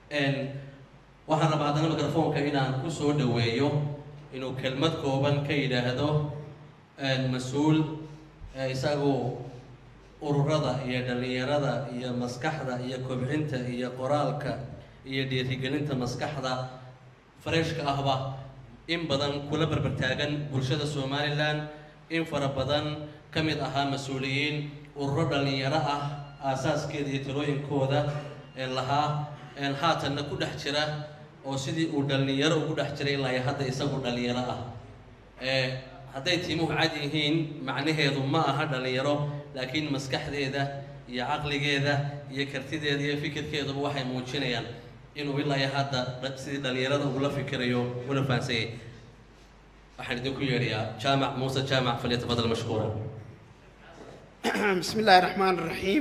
waxaan rabaa haddana microfoonka inaan ku soo dhaweeyo inuu kelmad kooban ka yidhaahdo mas-uul isagoo ururada iyo dhallinyarada iyo maskaxda iyo kobcinta iyo qoraalka iyo dhiirigelinta maskaxda fareshka ahba in badan kula barbartaagan bulshada somalilan in fara badan ka mid ahaa mas-uuliyiin ururo dhallinyaro ah aasaaskeeda iyo talooyinkooda lahaa haatanna ku dhex jira oo sidii uu dhallinyaro ugu dhex jiray ilaa hadda isagu dhallinyaro ah hadday tiimuhu cad yihiin macnaheedu ma aha dhallinyaro laakiin maskaxdeeda iyo caqligeeda iyo kartideeda iyo fikirkeeduba waxay muujinayaan inuu ilaa iyo hadda sidii dhallinyarada ugula fikirayo una fahansanyay waxaan idinku yeedhayaa jaamac muuse jaamac falyatafadal mashkuura bismi illaahi raxmaan raxiim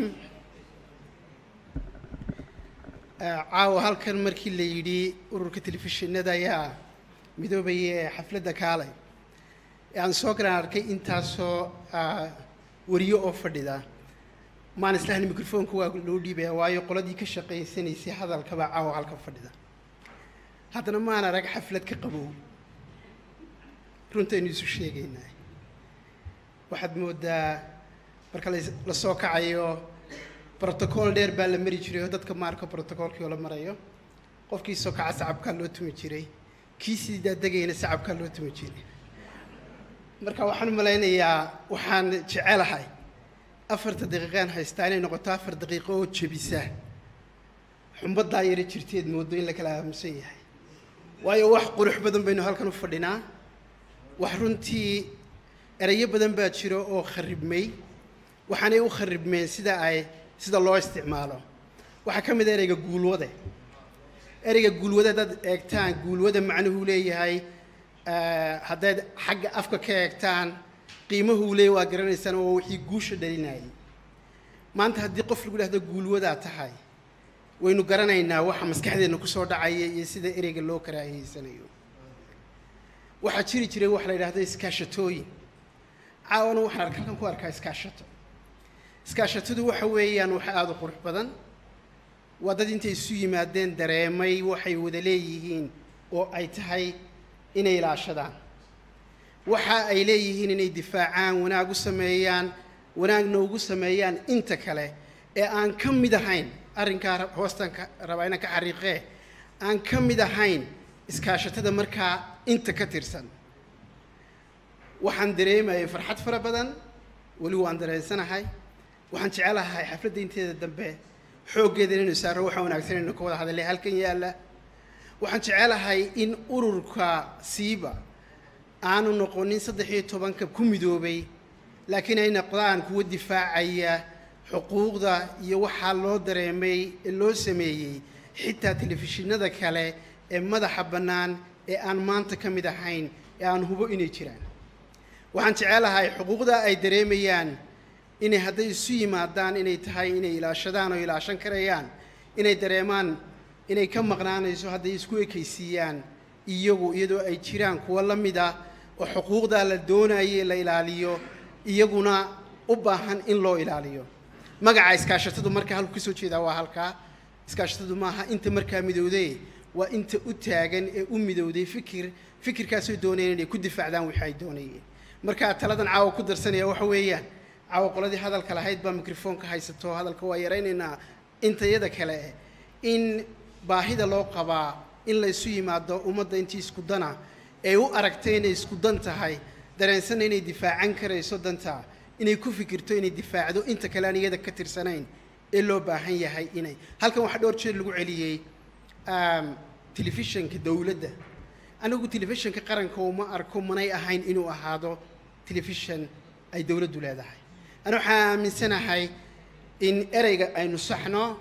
caawa halkan markii la yidhi ururka telefishinada ayaa midoobaya ee xafladda kaalay ee aan soo galaan arkay intaasoo wariyo oo fadhida maan islahni microfoonka waa loo dhiibaya waayo qoladii ka shaqaysanaysay hadalkaba caawa halkan fadhida haddana maan arag xaflad ka qabow runtaynu isu sheegaynaa waxaad moodaa marka la soo kacayo brotocool dheer baa la mari jiray oo dadka maarka brotocoolkii oo la marayo qofkii soo kaca sacabkaa loo tumi jiray kii sii daadegayna sacabkaa loo tumi jiray marka waxaan u malaynayaa waxaan jecelahay afarta daqiiqaan haystaa inay noqoto afar daqiiqo oo jebisa xumbadaa yaro jirteed moodo in la kala aamusan yahay waayo wax qurux badan baynu halkan u fadhinaa wax runtii erayo badan baa jiro oo kharibmay waxaanay u kharibmeen sida ay sida loo isticmaalo waxaa ka mid a ereyga guulwade ereyga guulwade haddaad eegtaan guulwada macnuhuu leeyahay haddayd xagga afka ka eegtaan qiimahuu leeyahy waa garanaysaan oo wixii guusha dhalinayay maanta haddii qof lagu dhahdo guulwadaa tahay waynu garanaynaa waxa maskaxdeenna kusoo dhacaya iyo sida ereyga loo karaahiyeysanayo waxaa jiri jiray waxa la yidhahdo iskaashatooyin caawana waxaan arka halkan ku arkaa iskaashato iskaashatadu waxa weeyaan wax aada u qurux badan waa dad intay isu yimaadeen dareemay waxay wada leeyihiin oo ay tahay inay ilaashadaan waxa ay leeyihiin inay difaacaan wanaag u sameeyaan wanaagna ugu sameeyaan inta kale ee aan ka mid ahayn arrinkaa hoostan ka rabaa inaan ka xariiqee aan ka mid ahayn iskaashatada markaa inta ka tirsan waxaan dareemayay farxad fara badan weli waan dareensanahay waxaan jecelahay xafladda inteeda dambe xooggeeda inaynu saaro waxaa wanaagsan inaynu ka wada hadalay halkan yaalla waxaan jecelahay in ururka siiba aanu noqonin saddex iyo tobanka ku midoobay laakiin ay noqdaan kuwa difaacaya xuquuqda iyo waxaa loo dareemay ee loo sameeyey xitaa telefishinada kale ee madaxa bannaan ee aan maanta ka mid ahayn ee aan hubo inay jiraan waxaan jecelahay xuquuqda ay dareemayaan inay hadday isu yimaadaan inay tahay inay ilaashadaan oo ilaashan karayaan inay dareemaan inay ka maqnaanayso hadday isku ekaysiiyaan iyagu iyadoo ay jiraan kuwo la mid ah oo xuquuqdaa la doonaye la ilaaliyo iyaguna u baahan in loo ilaaliyo magaca iskaashatadu markaa halku kasoo jeedaa waa halkaa iskaashatadu maaha inta markaa midowday waa inta u taagan ee u midowday fikir fikirkaasoo doonayeen inay ku difaacdaan wixii ay doonayeen markaa taladan caawa ku darsanaya waxa weeyaan caawa qoladii hadalka lahayd baa microfoonka haysato hadalka waa yaraynaynaa intayada kale in baahida loo qabaa in la isu yimaado ummadda intii isku dana ee u aragtay inay isku dan tahay dareensanna inay difaacan karayso danta inay ku fikirto inay difaacdo inta kale aan iyada ka tirsanayn ee loo baahan yahay inay halkan waxaa dhowr jeer lagu celiyey telefishanka dowladda anigu telefishanka qaranka uma arko manay ahayn inuu ahaado telefishan ay dowladdu leedahay ani waxaan aaminsanahay in ereyga aynu saxno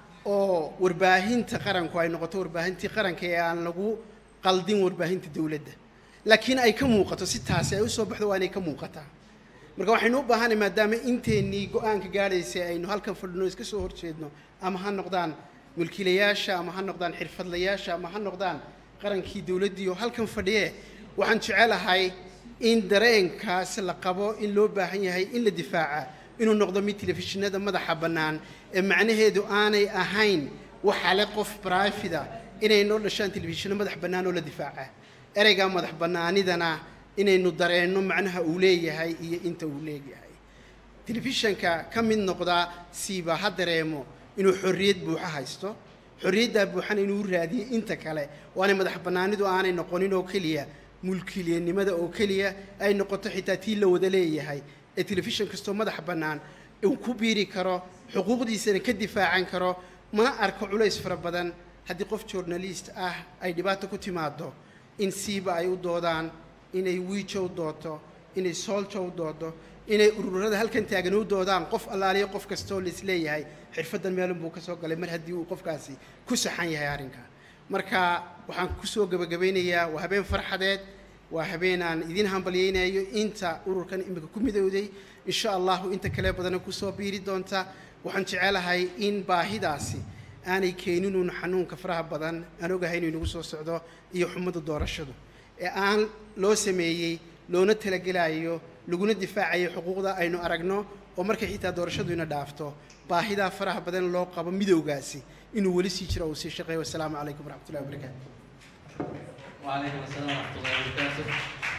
oo warbaahinta qaranku ay noqoto warbaahintii qaranka ee aan lagu qaldin warbaahinta dowladda laakiin ay ka muuqato si taasi ay usoo baxdo waa inay ka muuqataa marka waxaynu u baahanay maadaama inteennii go-aanka gaadhaysay aynu halkan fadhino iska soo horjeedno ama ha noqdaan mulkiilayaasha ama ha noqdaan xirfadlayaasha ama ha noqdaan qarankii dowladdii oo halkan fadhiye waxaan jecelahay in dareenkaas la qabo in loo baahan yahay in la difaaca inuu noqdo mid telefishinada madaxa bannaan ee macnaheedu aanay ahayn waxaa le qof brifida inay noo dhashaan telefishinno madax bannaan oo la difaaca ereygaa madax bannaanidana inaynu dareenno macnaha uu leeyahay iyo inta uu leeyahay telefishanka ka mid noqdaa siiba ha dareemo inuu xorriyad buuxa haysto xorriyaddaa buuxana inuu raadiyo inta kale waanay madax bannaanidu aanay noqonin oo keliya mulkiilanimada oo keliya ay noqoto xitaa tii la wada leeyahay ee telefishan kastoo madax bannaan uu ku biiri karo xuquuqdiisana ka difaacan karo mana arko culays fara badan haddii qof journalist ah ay dhibaato ku timaado in siiba ay u doodaan inay wiijo u dooto inay sooljo u doodo inay ururada halkan taagan u doodaan qof allaaliyo qof kastoo laisleeyahay xirfaddan meelun buu ka soo galay mar haddii uu qofkaasi ku saxan yahay arrinka marka waxaan kusoo gebagabaynayaa waa habeen farxadeed waa habeen aan idin hambalyeynayo inta ururkan imika ku midowday insha allahu inta kale badana kusoo biiri doonta waxaan jecelahay in baahidaasi aanay keeninun xanuunka faraha badan aan ogahay inuu inagu soo socdo iyo xumada doorashadu ee aan loo sameeyey loona talagelayo laguna difaacayo xuquuqda aynu aragno oo markay xitaa doorashadu ina dhaafto baahidaa faraha badan loo qabo midowgaasi inuu weli sii jiro uu sii shaqeeyo wasalaamu calaykum waraxmatullahi wabarakaatu وعليكم السلام ورحمة الله وبركاته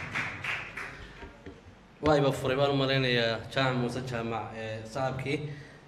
وايبا فريبان مرينا يا جامع موسى جامع صاحبكي